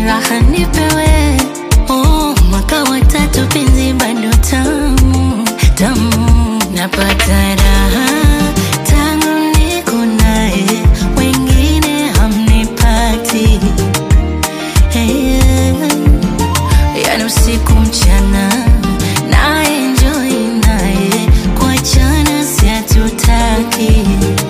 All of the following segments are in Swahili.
raha nipewe oh, mwaka watatu penzi bado tamu tamu napata raha tangu niko naye wengine hamnipati hey, yani usiku mchana na enjoy naye kuachana si hatutaki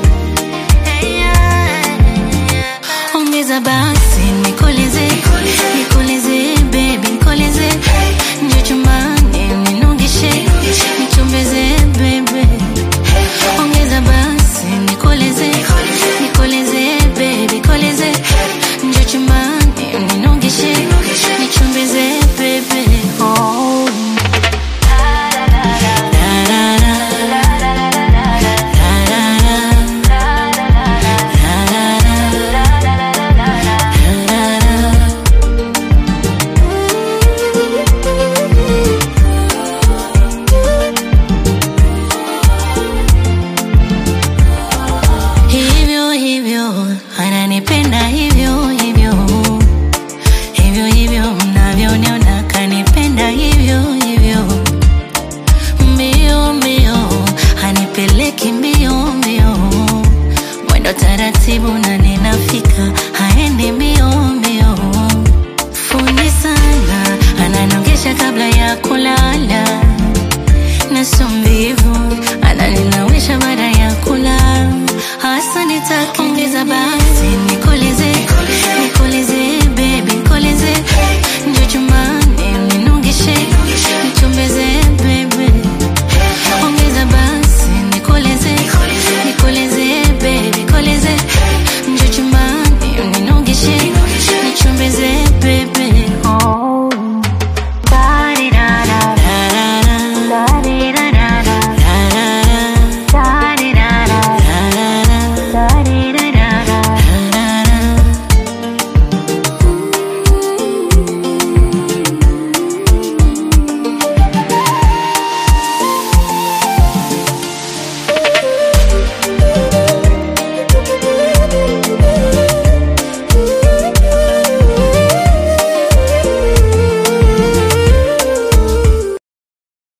ongeza basi nikoleze nikoleze baby nikoleze njo chumbani ninongeshe nichombeze baby ongeza basi nikoleze nikoleze baby nikoleze njo chumbani ninongeshe nichombeze baby oh. hivyo hivyo ananipenda hivyo hivyo hivyo hivyo mnavyoniona kanipenda hivyo hivyo mbio mbio hanipeleki mbio mbio mwendo taratibu na ninafika haendi mbio mbio fundi sana ananongesha kabla ya kulala na sio mvivu ananinawisha baada ya kula hasa nitakiongeza basi